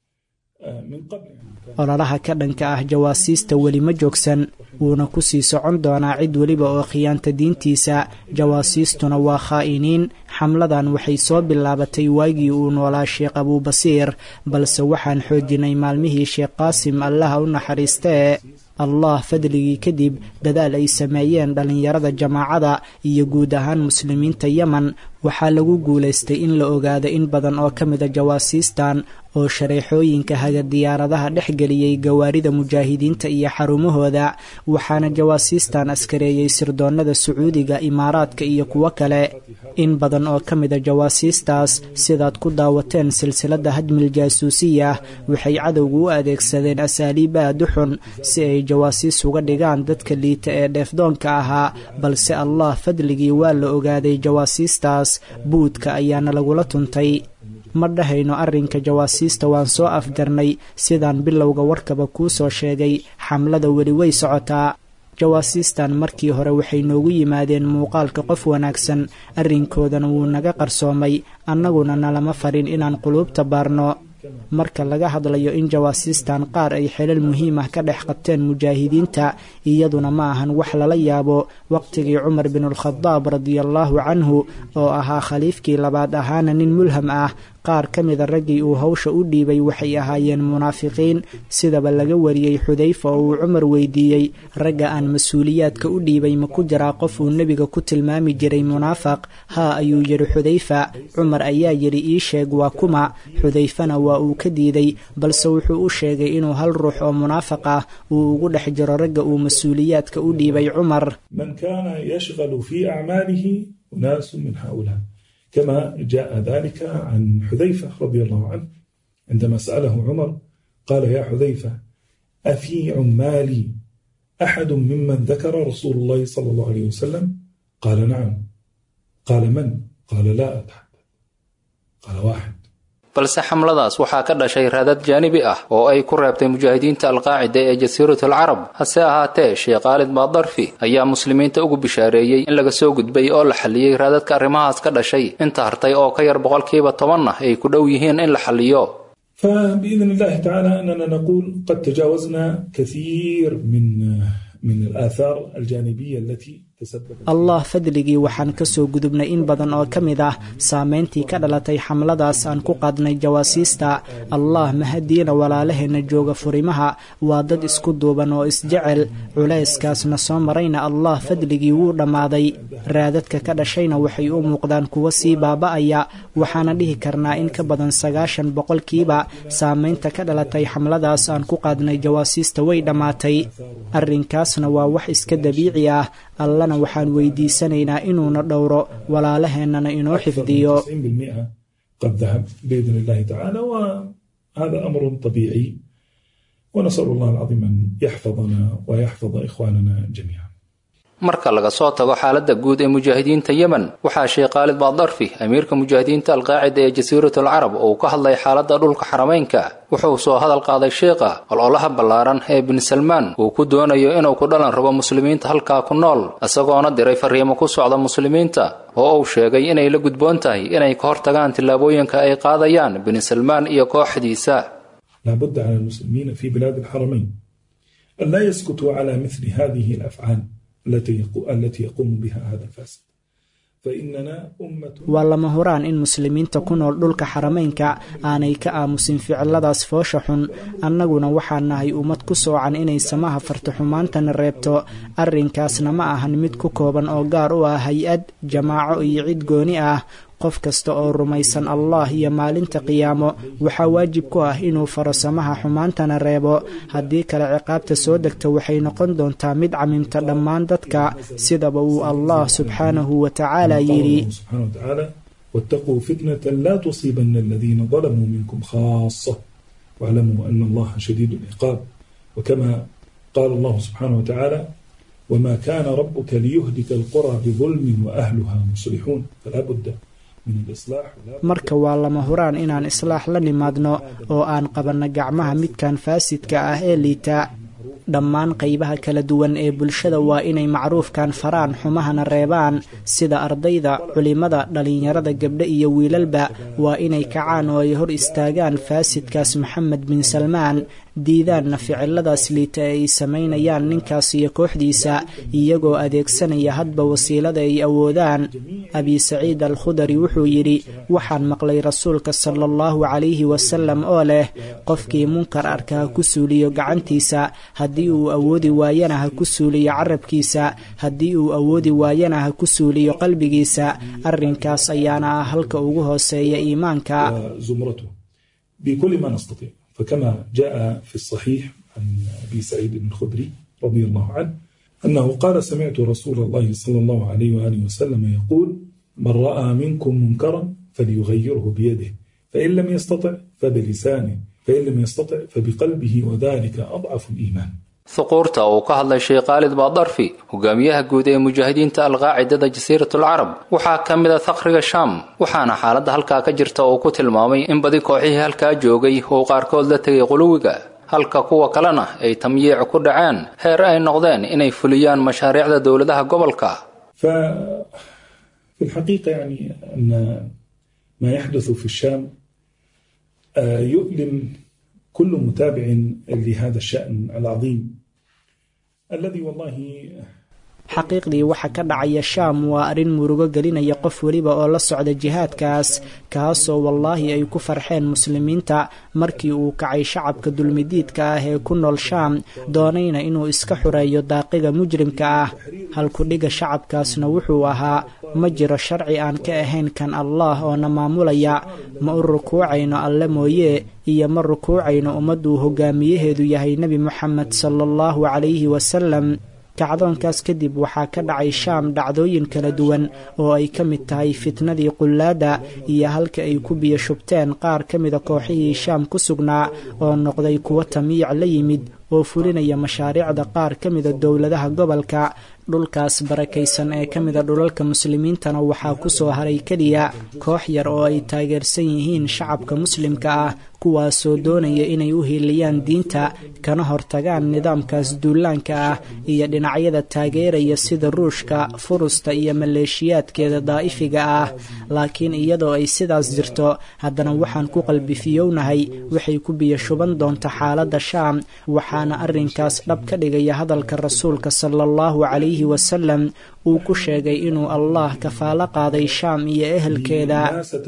من قبل ololaha ka dhanka ah jawaasiista weli ma joogsan wuuna ku sii socon doonaa cid weliba oo khiyaanta diintiisa jawaasiistuna waa khaa'iniin xamladan waxay soo bilaabatay waagii uu noolaa sheekh abuubasiir balse waxaan xoojinay maalmihii sheekh qaasim allaha u naxariistee allah fadligii kadib dadaal ay sameeyeen dhallinyarada jamaacada iyo guud ahaan muslimiinta yemen waxaa lagu guulaystay in la ogaado in badan oo ka mida jawaasiistan oo shareexooyinka haga diyaaradaha dhex geliyey gawaarida mujaahidiinta iyo xarumahooda waxaana jawaasiistan askareeyey sirdoonnada sacuudiga imaaraadka iyo kuwo kale in badan oo ka mida jawaasiistaas sidaad ku daawateen silsiladda hajmil jaasuusiya waxay cadowgu u adeegsadeen asaaliib aad u xun si ay jawaasiis uga dhigaan dadka liita ee dheefdoonka ahaa balse allah fadligii waa la ogaaday jawaasiistaas buudka ayaana lagula tuntay ma dhahayno arrinka jawaasiista waan soo afjarnay sidaan bilowga warkaba kuu soo sheegay xamlada weli way socotaa jawaasiistan markii hore waxay noogu yimaadeen muuqaalka qof wanaagsan arrinkoodana wuu naga qarsoomay annaguna nalama farin inaan quluubta baarno marka laga hadlayo in jawaasiistan qaar ay xelal muhiim ah ka dhex qabteen mujaahidiinta iyaduna ma ahan wax lala yaabo waqtigii cumar binulkhadaab radiallaahu canhu oo ahaa khaliifkii labaad ahaana nin mulham ah qaar ka mida raggii uu hawsha u dhiibay waxay ahaayeen munaafiqiin sidaba laga wariyey xudayfa oo uu cumar weydiiyey ragga aan mas-uuliyaadka u dhiibay ma ku jiraa qof uu nebiga ku tilmaami jiray munaafaq haa ayuu yidhi xudayfa cumar ayaa yidhi ii sheeg waa kuma xudayfana waa uu ka diiday balse wuxuu u sheegay inuu hal ruux oo munaafaq ah uu ugu dhex jiro ragga uu mas-uuliyaadka u dhiibay cumar من كان يشغل في أعماله أناس من هؤلاء كما جاء ذلك عن حذيفة رضي الله عنه عندما سأله عمر قال يا حذيفة أفي عمالي أحد ممن ذكر رسول الله صلى الله عليه وسلم قال نعم قال من قال لا أتحدث قال واحد balse xamladaas waxaa ka dhashay raadad jaanibi ah oo ay ku reebtay mujaahidiinta alqaacida ee jasiiratul carab hase ahaatee sheekh khaalid maadarfi ayaa muslimiinta ugu bishaareeyey in laga soo gudbay oo la xalliyey raadadka arrimahaas ka dhashay inta hartay oo ka yar boqolkiiba tobanna ay ku dhow yihiin in la xalliyo فبإذن الله تعالى أننا نقول قد تجاوزنا كثير من من الآثار الجانبية التي allah fadligii waxaan ka soo gudubnay in badan oo ka mid ah saameyntii ka dhalatay xamladaas aan ku qaadnay jawaasiista allah mahadiina walaalaheenna jooga furimaha waa dad isku duuban oo isjecel culayskaasna soo marayna allah fadligii wuu dhammaaday raadadka ka dhashayna waxay u muuqdaan kuwo sii baaba'aya waxaana dhihi karnaa in ka badan sagaashan boqolkiiba saameynta ka dhalatay xamladaas aan ku qaadnay jawaasiista way dhammaatay arrinkaasna waa wax iska dabiici ah allana waxaan weydiisanaynaa inuuna dhowro walaalaheennana inoo xifdiyo قد ذهب بإذن الله تعالى وهذا أمر طبيعي ونسأل الله العظيم أن يحفظنا ويحفظ إخواننا جميعا marka laga soo tago xaaladda guud ee mujaahidiinta yemen waxaa sheekh khaalid baadarfi amiirka mujaahidiinta alqaacida ee jasiiratul carab oo uu ka hadlay xaaladda dhulka xarameynka wuxuu soo hadal qaaday sheekha ololaha ballaaran ee bin salmaan uu ku doonayo inuu ku dhalan rabo muslimiinta halkaa ku nool isagoona diray fariimo ku socda muslimiinta oo uu sheegay inay la gudboon tahay inay ka hortagaan tillaabooyinka ay qaadayaan bin salmaan iyo kooxdiisa لابد على المسلمين في بلاد الحرمين أن لا يسكتوا على مثل هذه الأفعال التي التي يقوم بها هذا الفاسد waa lama huraan in muslimiinta ku nool dhulka xarameynka aanay ka aamusin ficiladaas foosha xun annaguna waxaan nahay ummad ku soocan inay samaha farta xumaantana reebto arrinkaasna ma ahan mid ku kooban oo gaar u ah hay-ad jamaaco iyo cid gooni ah qof kasta oo rumaysan allah iyo maalinta qiyaamo waxaa waajib ku ah inuu faro samaha xumaantana reebo haddii kale ciqaabta soo degta waxay noqon doontaa mid camimta dhammaan dadka sidaba uu allah subxaanahu wa tacaala yidhi واتقوا فتنة لا تصيبن الذين ظلموا منكم خاصة واعلموا أن الله شديد العقاب وكما قال الله سبحانه وتعالى وما كان ربك ليهلك القرى بظلم وأهلها مصلحون فلا بد marka waa lama huraan inaan islaax la nimaadno oo aan qabanno gacmaha midkan faasidka ah ee liita dhammaan qaybaha kala duwan ee bulshada waa inay macruufkan faraan xumahana reebaan sida ardayda culimada dhallinyarada gabdho iyo wiilalba waa inay kacaan oo ay hor istaagaan faasidkaas maxamed bin salmaan diidaanna ficiladaas liita ee ay samaynayaan ninkaas iyo kooxdiisa iyagoo adeegsanaya hadba wasiilada ay awoodaan abi saciid al khudari wuxuu yidhi waxaan maqlay rasuulka sala allahu calayhi wasalam oo leh qofkii munkar arka ha ku suuliyo gacantiisa haddii uu awoodi waayana ha ku suuliyo carabkiisa haddii uu awoodi waayana ha ku suuliyo qalbigiisa arrinkaas ayaana ah halka ugu hooseeya iimaanka فكما جاء في الصحيح عن أبي سعيد بن الخدري رضي الله عنه أنه قال سمعت رسول الله صلى الله عليه وآله وسلم يقول من رأى منكم منكرا فليغيره بيده فإن لم يستطع فبلسانه فإن لم يستطع فبقلبه وذلك أضعف الإيمان huquurta uu ka hadlay sheekh khaalid baadarfi hogaamiyaha guud ee mujaahidiinta alqaacidada jasiiratul carab waxaa ka mid a thaqriga shaam waxaana xaaladda halkaa ka jirta uu ku tilmaamay in badi kooxihii halkaa joogay uu qaarkood la tegay quluwiga halka kuwa kalena ay tamyiic ku dhaceen heer ay noqdeen inay fuliyaan mashaariicda dowladaha gobolka في الحقيقة يعني أن ما يحدث في الشام يؤلم كل متابع لهذا الشأن العظيم الذي والله xaqiiqdii waxa ka dhacaya shaam waa arrin murugo gelinaya qof weliba oo la socda jihaadkaas kaasoo wallaahi ay ku farxeen muslimiinta markii uu kacay shacabka dulmidiidka ah ee ku nool shaam doonayna inuu iska xureeyo daaqiga mujrimka ah halkudhiga shacabkaasna wuxuu ahaa ma jiro sharci aan ka ahayn kan allah oo na maamulaya ma u rukuucayno alle mooye iyo ma rukuucayno ummadduu hogaamiyaheedu yahay nebi moxamed sala allahu calayhi wasalam kacdoonkaas kadib waxaa ka dhacay shaam dhacdooyin kala duwan oo ay ka mid tahay fitnadii qullaada iyo halka ay ku biyo shubteen qaar ka mida kooxihii shaam ku sugnaa oo noqday kuwo tamiic la yimid oo fulinaya mashaariicda qaar ka mida dowladaha gobolka dhulkaas barakaysan ee ka mida dhulalka muslimiintana waxaa ku soo haray keliya koox yar oo ay taageersan yihiin shacabka muslimka ah kuwaasoo doonaya inay u hiiliyaan diinta kana hortagaan nidaamkaas duulaanka ah iyo dhinacyada taageeraya sida ruushka furusta iyo maleeshiyaadkeeda daa'ifiga ah laakiin iyadoo ay sidaas jirto haddana waxaan ku qalbifiyownahay waxay ku biyo shuban doonta xaaladda shaam waxaana arrinkaas dhab ka dhigaya hadalka rasuulka sala allahu calayhi wasalam uu ku sheegay inuu allah kafaalo qaaday shaam iyo ehelkeeda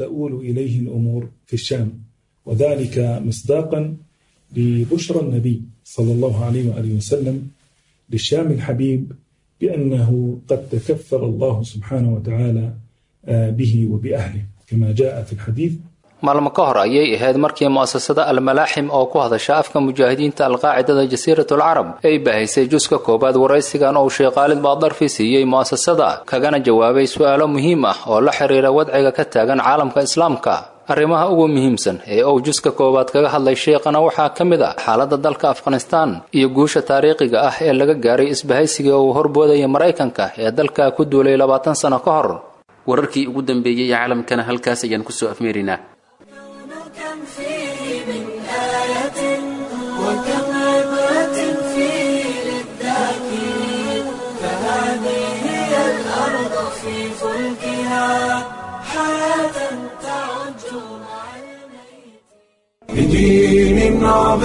وذلك مصداقا لبشرى النبي صلى الله عليه وآله وسلم للشام الحبيب بأنه قد تكفل الله سبحانه وتعالى به وبأهله كما جاء في الحديث maalmo ka hor ayay ahayd markii mu'asasada almalaaxim oo ku hadasha afka mujaahidiinta alqaacidada jasiiratul carab ay bahaysay juska koowaad waraysigan uu sheekh khaalid baadarfi siiyey mu'asasada kagana jawaabay su'aalo muhiim ah oo la xiriira wadciga ka taagan caalamka islaamka arrimaha ugu muhiimsan ee uu juska koowaad kaga hadlay sheekhana waxaa ka mid ah xaaladda dalka afghanistaan iyo guusha taariikhiga ah ee laga gaaray isbahaysiga uu horboodaya maraykanka ee dalka ku duulay labaatan sano ka hor wararkii ugu dambeeyey caalamkana halkaas ayaan kusoo afmeerinaa كم فيه من آية وكم عبرة فيه للذاكرين فهذه هي الأرض في فلكها حياة تعج مع بدين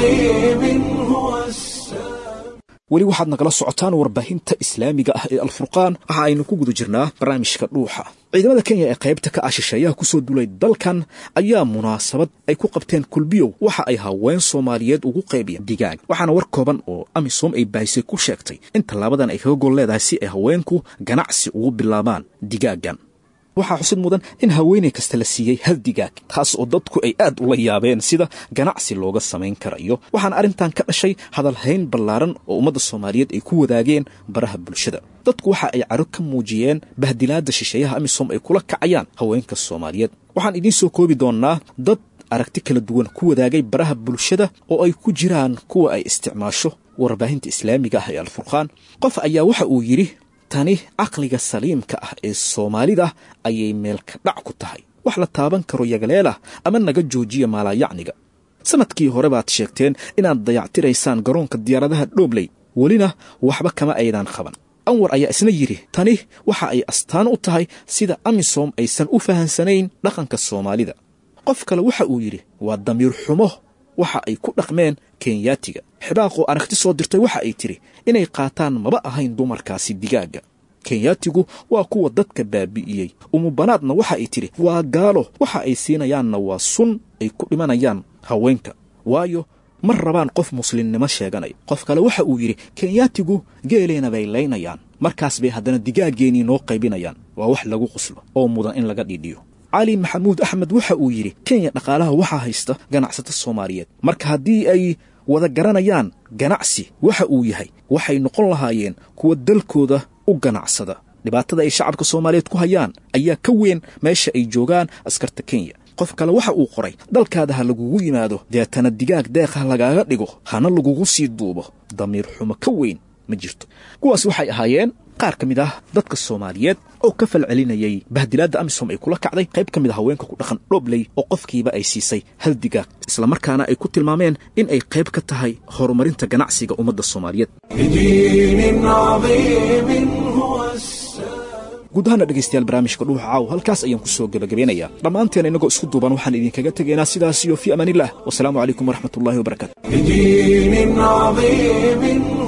عظيم هو السلام weli waxaad nagala socotaan warbaahinta islaamiga ah ee alfurqaan waxa aynu ku guda jirnaa barnaamijka dhuuxa ciidamada kenya ee qaybta ka ah shisheeyaha kusoo dulay dalkan ayaa munaasabad ay ku qabteen kulbiyow waxa ay haween soomaaliyeed ugu qaybiyeen digaag waxaana war kooban oo amisom ay baahisay ku sheegtay in tallaabadan ay kaga gol leedahay si ay haweenku ganacsi ugu bilaabaan digaagan waxaa xusid mudan in haweenay kasta la siiyey hal digaag taas oo dadku ay aad ula yaabeen sida ganacsi looga samayn karayo waxaana arrintan ka dhashay hadalhayn ballaaran oo ummadda soomaaliyeed ay ku wadaageen baraha bulshada dadku waxa ay caro ka muujiyeen bahdilaadda shisheeyaha amisom ay kula kacayaan haweenka soomaaliyeed waxaan idiin soo koobi doonnaa dad aragti kala duwan ku wadaagay baraha bulshada oo ay ku jiraan kuwa ay isticmaasho warbaahinta islaamiga ah ee alfurqaan qof ayaa waxa uu yidhi tani caqliga saliimka ah ee soomaalida ayay meelka dhac ku tahay wax la taaban karo yagaleelah ama naga joojiya maalaayacniga sannadkii hore baad sheegteen inaad dayactiraysaan garoonka diyaaradaha dhoobley welina waxba kama aydaan qaban anwar ayaa isna yidhi tani waxa ay astaan u tahay sida amisom aysan u fahansanayn dhaqanka soomaalida qof kale waxa uu yidhi waa damiir xumo waxa ay ku dhaqmeen kenyaatiga xibaaqoo aragti soo dirtay waxa ay tidhi inay qaataan maba ahayn dumarkaasi digaagga kenyaatigu waa kuwa dadka baabi'iyey umubanaadna waxa ay tidhi waa gaalo waxa ay siinayaanna waa sun ay ku dhimanayaan haweenka waayo ma rabaan qof muslimnimo sheeganaya qof kale waxa uu yidhi kenyaatigu geeleena bay laynayaan markaas bay haddana digaaggeenii noo qaybinayaan waa wax lagu quslo oo mudan in laga dhidhiyo cali maxamuud axmed waxa uu yidhi kenya dhaqaalaha waxaa haysta ganacsato soomaaliyeed marka haddii ay wada garanayaan ganacsi waxa uu yahay waxay noqon lahaayeen kuwa dalkooda u ganacsada dhibaatada ay shacabka soomaaliyeed ku hayaan ayaa ka weyn meesha ay joogaan askarta kenya qof kale waxa uu qoray dalkaada ha lagugu yimaado deetana digaag deeqha lagaaga dhigo hana lagugu sii duubo damiir xumo ka weyn ma jirto kuwaas waxay ahaayeen qaar ka mid ah dadka soomaaliyeed oo ka falcelinayay bahdilaadda amisom ay kula kacday qayb ka mid a haweenka ku dhaqan dhobley oo qofkiiba ay siisay hal digaag islamarkaana ay ku tilmaameen in ay qayb ka tahay horumarinta ganacsiga ummadda soomaaliyeed بدين عظيم هو السلام guud ahaana dhegaystayaal barnaamijka dhuuxa caaw halkaas ayaan ku soo gebagabeynayaa dhammaanteen innagoo isku duuban waxaan idinkaga tegaynaa sidaas iyo fii amaaniillah wasalaamu calaykum waraxmatullaahi wabarakaatu بدين عظيم